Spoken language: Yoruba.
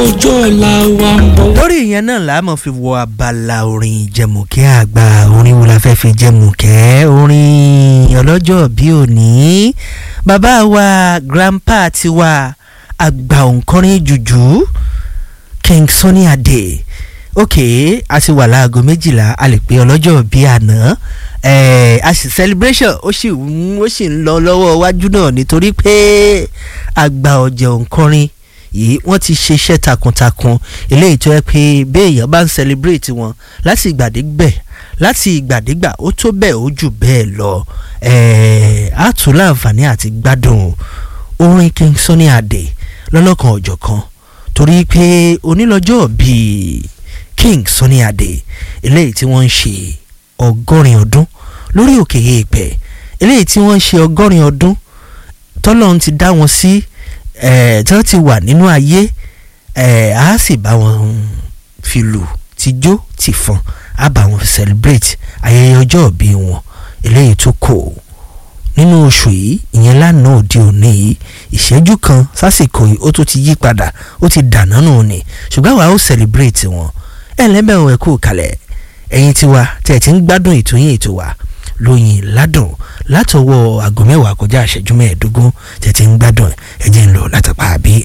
ọjọ́ ọ̀la wa ń bọ̀. lórí ìyẹn náà la máa fi wọ abala orin jẹmùkẹ́ àgbà orin wo la fẹ́ fi jẹmùkẹ́ orin ọlọ́jọ́ bí òní bàbá wa grandpa tiwa àgbà òǹkọrin jùjú King Sunny Adé ok a ti wà láago méjìlá a lè pe ọlọ́jọ́ bí àná eh, a sì celebration ó sì ń ó sì ń lọ lọ́wọ́ iwájú náà nítorí pé àgbà ọ̀jẹ̀ òǹkọrin yìí wọ́n ti ṣiṣẹ́ takuntakun eléyìí tó yẹ pé béèyàn bá ń celebrate wọn láti ìgbàdégbẹ̀ láti ìgbàdégbà ó tó bẹ́ẹ̀ ó jù bẹ́ẹ̀ lọ á tún láǹfààní àti gbádùn orin King Sunny Adé lọ́lọ́kan ọ̀jọ̀kan torí pé onílọ́jọ́ bíi King Sunny Adé eléyìí tí wọ́n ń ṣe ọgọ́rin ọdún lórí òkè èèpẹ̀ eléyìí tí wọ́n ń ṣe ọgọ́rin ọdún tọ́lọ́run ti dá wọn sí tí wọ́n ti wà nínú ayé a sì bá wọn fi lù tijó ti fọn a bá wọn celebrate ayẹyẹ ọjọ́ ìbí wọn eléyìí tó kò nínú oṣù yìí ìyẹn lánàá òde òní yìí ìṣẹ́jú kan sásìkò yìí ó tún ti yí padà ó ti dànù nù ni ṣùgbọ́n àwa ó celebrate wọn ẹ̀ lẹ́bẹ̀ẹ́ ẹ̀ kú kalẹ̀ ẹ̀yin tiwa tẹ̀ tí ń gbádùn ètò yín ètò wa lóyin ládùn látọwọ́ aago mẹ́wàá kọjá ìṣẹ́jú mẹ́ẹ̀ẹ́dógún tẹ̀ tí ń gbádùn ẹ̀jẹ̀ ń lọ látàpá àbí